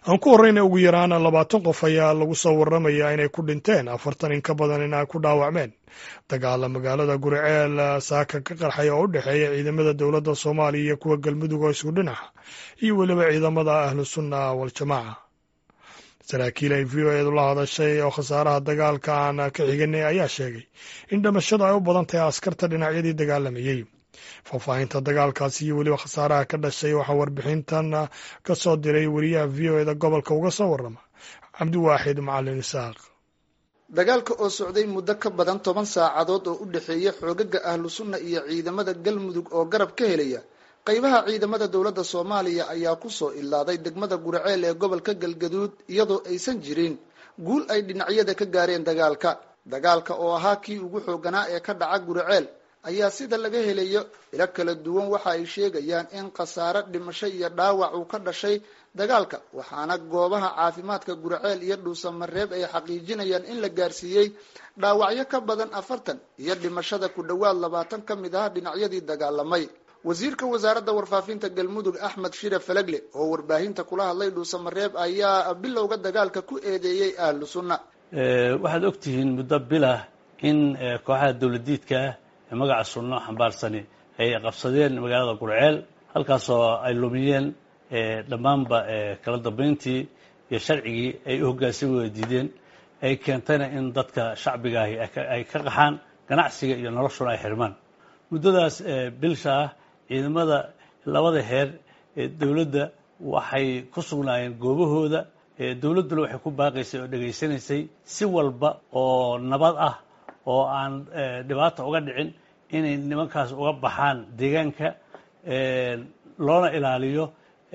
aan ku horreyna ugu yaraan labaatan qof ayaa lagu soo warramayaa inay ku dhinteen afartan in ka badan in ay ku dhaawacmeen dagaala magaalada guriceel saaka ka qarxay oo u dhexeeya ciidamada dowladda soomaaliya iyo kuwa galmudug oo isku dhinaca iyo weliba ciidamada ahlu sunna waljamaaca saraakiil ay v o eedu la hadashay oo khasaaraha dagaalka aan ka xiganay ayaa sheegay in dhimashadu ay u badan tahay askarta dhinacyadii dagaalamayey faahfaahinta dagaalkaasi iyo weliba khasaaraha ka dhashay waxaa warbixintan ka soo diray wariyaha v o eda gobolka uga soo warrama cabdiwaaxid macalin isaaq dagaalka oo socday muddo ka badan toban saacadood oo u dhexeeya xoogaga ahlu sunna iyo ciidamada galmudug oo garab ka helaya qaybaha ciidamada dowladda soomaaliya ayaa kusoo ilaaday degmada guriceel ee gobolka galgaduud iyadoo aysan jirin guul ay dhinacyada ka gaareen dagaalka dagaalka oo ahaa kii ugu xooganaa ee ka dhaca guriceel ayaa sida laga helayo ilo kala duwan waxa ay sheegayaan in khasaare dhimasho iyo dhaawac uu ka dhashay dagaalka waxaana goobaha caafimaadka guriceel iyo dhuusamareeb ay xaqiijinayaan in la gaarsiiyey dhaawacyo ka badan afartan iyo dhimashada ku dhowaad labaatan ka mid ah dhinacyadii dagaalamay wasiirka wasaaradda warfaafinta galmudug axmed shire falagle oo warbaahinta kula hadlay dhuusamareeb ayaa bilowga dagaalka ku eedeeyey ahlu sunna waxaad ogtihiin muddo bilah in kooxaha dowladiidka ah ee magaca sunno xambaarsani ay qabsadeen magaalada gurceel halkaasoo ay lumiyeen dhammaanba kala dambayntii iyo sharcigii ay u hoggaansami wada diideen ay keentayna in dadka shacbigaahi ay ka qaxaan ganacsiga iyo noloshuna ay xirmaan muddadaas bilsha ah ciidamada labada heer ee dowladda waxay ku sugnaayeen goobahooda dowladduna waxay ku baaqaysay oo dhegaysanaysay si walba oo nabad ah oo aan dhibaata uga dhicin inay nimankaas uga baxaan deegaanka loona ilaaliyo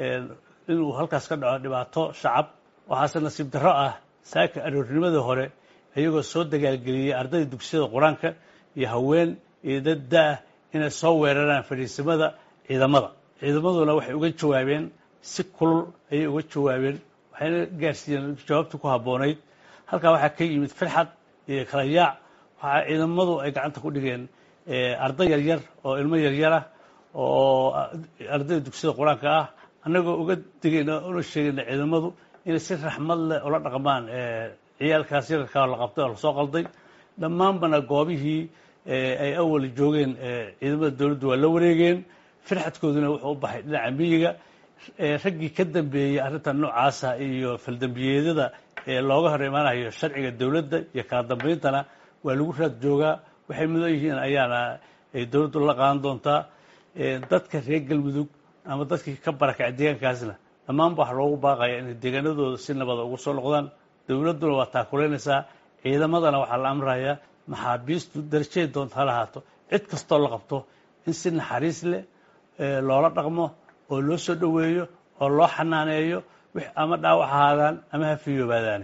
inuu halkaas ka dhaco dhibaato shacab waxaase nasiib darro ah saaka aroornimadii hore iyagoo soo dagaalgeliyey ardayda dugsiyada qur-aanka iyo haween iyo dad da-ah inay soo weeraraan fadhiisimada ciidamada ciidamaduna waxay uga jawaabeen si kulul ayay uga jawaabeen waxayna gaarsiiyeen jawaabtii ku habboonayd halkaa waxaa ka yimid firxad iyo kala yaac waxaa ciidamadu ay gacanta ku dhigeen arday yaryar oo ilmo yaryar ah oo ardayda dugsiyada qur-aanka ah annagoo uga digayna una sheegayna ciidamadu inay si raxmad leh ula dhaqmaan ciyaalkaas yararkaa la qabtay oo lasoo qalday dhammaanbana goobihii ay awal joogeen ciidamada dowladdu waa la wareegeen firxadkooduna wuxuu u baxay dhinaca miyiga raggii ka dambeeyey arrintan noocaasa iyo faldambiyeedyada ee looga hor imaanayo sharciga dowladda iyo kala dambayntana waa lagu raad joogaa waxay mudan yihiin ayaana ay dowladdu la qaadan doontaa dadka reer galmudug ama dadkii ka barakacay deegaankaasna dhammaanba waxaa loogu baaqaya inay deegaanadooda si nabada ugu soo noqdaan dowladduna waa taakulaynaysaa ciidamadana waxaa la amrayaa maxaabiistu darajaday doonta ha lahaato cid kastoo la qabto in si naxariis leh loola dhaqmo oo loo soo dhoweeyo oo loo xanaaneeyo ama dhaawac ahaadaan ama ha fiyoobaadaane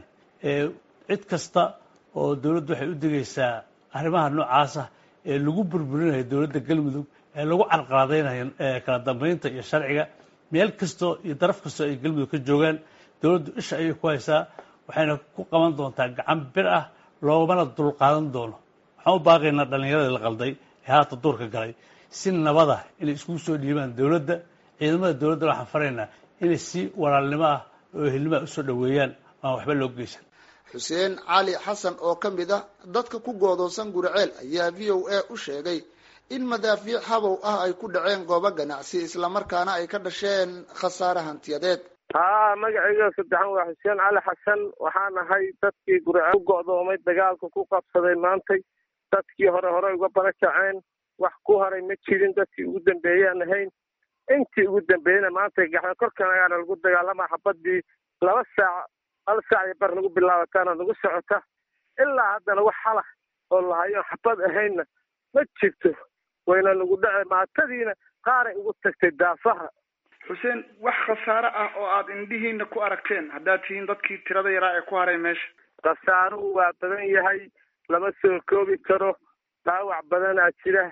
cid kasta oo dowladdu waxay u digaysaa arrimaha noocaasa ee lagu burburinayo dowladda galmudug ee lagu carqaladaynayo kala dambaynta iyo sharciga meel kastoo iyo daraf kastoo ay galmudug ka joogaan dowladdu isha ayay ku haysaa waxayna ku qaban doontaa gacan bir ah loomana dulqaadan doono waxaan u baaqaynaa dhallinyaradii la qalday ee haata duurka galay si nabada inay iskugu soo dhiibaan dowladda ciidamada dowladda waxaan faraynaa inay si walaalnimo ah oo ehelnimo ah usoo dhoweeyaan aan waxba loo geysan xuseen cali xasan oo ka mid ah dadka ku goodoosan guriceel ayaa v o a u sheegay in madaafiic habow ah ay ku dhaceen goobo ganacsi islamarkaana ay ka dhasheen khasaare hantiyadeed haa magacayga saddexan waa xuseen cali xasan waxaan ahay dadkii guriceel ku go'doomay dagaalka ku qabsaday maantay dadkii hore hore uga barakaceen wax ku haray ma jirin dadkii ugu dambeeyaan ahayn intii ugu dambeeyena maanta gaxda korkan ayaana lagu dagaalama xabadii laba saac hal saac iyo bar nagu bilaabataana nagu socota ilaa haddana wax halah oo lahayo xabad ahaynna ma jirto wayna nagu dhace maatadiina qaaray ugu tagtay daafaha xuseen wax khasaare ah oo aad indhihiina ku aragteen haddaad tihiin dadkii tirada yaraa ee ku haray meesha khasaaruhu waa badan yahay lama soo koobi karo dhaawac badanaa jira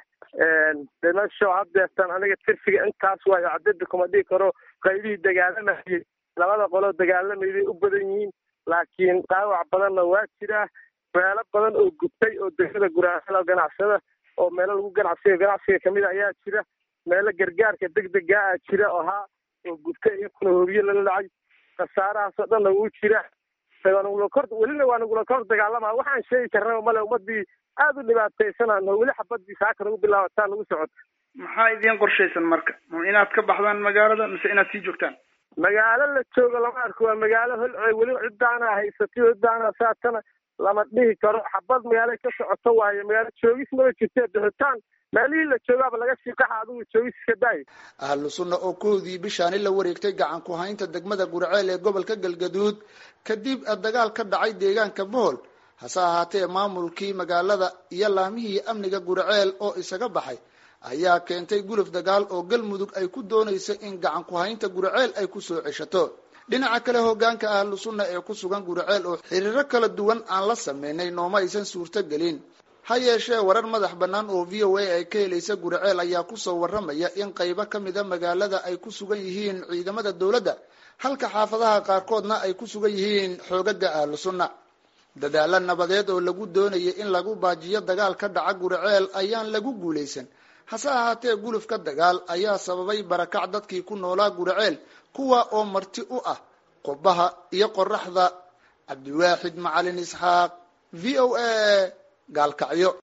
dhimasho haddeertan aniga tirfiga intaas waayo cadada kuma dhigi karo qaybihii dagaalamayay labada qoloo dagaalamayday u badan yihiin laakiin dhaawac badanna waa jiraa meelo badan oo gubtay oo degmada guraasada ganacsada oo meelo lagu ganacsiga ganacsiga kamid a ayaa jira meelo gargaarka degdega ah jira oo haa oo gubtay iyakuna horiye lala dhacay khasaarahaasoo dhanna wuu jira waanagulakor welina waa nagula kor dagaalama waxaan sheegi karnaba male ummadii aada u dhibaataysanano weli xabadii saaka nagu bilaabataa nagu socota maxaa idiin qorshaysan marka ma inaad ka baxdaan magaalada mise inaad sii joogtaan magaalo la joogo lama arko waa magaalo holcoy weli cidaana haysatay cidaana saatana lama dhihi karo xabad magaalo ka socoto waayo magaalo joogis maba jirte bixitaan meelihii la joogaaba laga shiikaxa adigu joogis iska daayo ahlu sunna oo koodii bishaani la wareegtay gacan ku haynta degmada gurceel ee gobolka galgaduud kadib dagaal ka dhacay deegaanka bohol hase ahaatee maamulkii magaalada iyo laamihii amniga gurceel oo isaga baxay ayaa keentay guluf dagaal oo galmudug ay ku doonaysa in gacan ku haynta gurceel ay kusoo ceshato dhinaca kale hogaanka ahlu sunna ee ku sugan gurceel oo xiriiro kala duwan aan la sameynay nooma aysan suurto gelin ha yeeshee warar madax bannaan oo v o a ay ka helaysa gurceel ayaa kusoo warramaya in qaybo ka mida magaalada ay ku sugan yihiin ciidamada dowladda halka xaafadaha qaarkoodna ay ku sugan yihiin xoogaga ahlu sunna dadaalo nabadeed oo lagu doonayay in lagu baajiyo dagaal ka dhaca gurceel ayaan lagu guulaysan hase ahaatee gulufka dagaal ayaa sababay barakac dadkii ku noolaa gurceel kuwa oo marti u ah qubaha iyo qoraxda cabdiwaaxid macalin isxaaq v o a gaalkacyo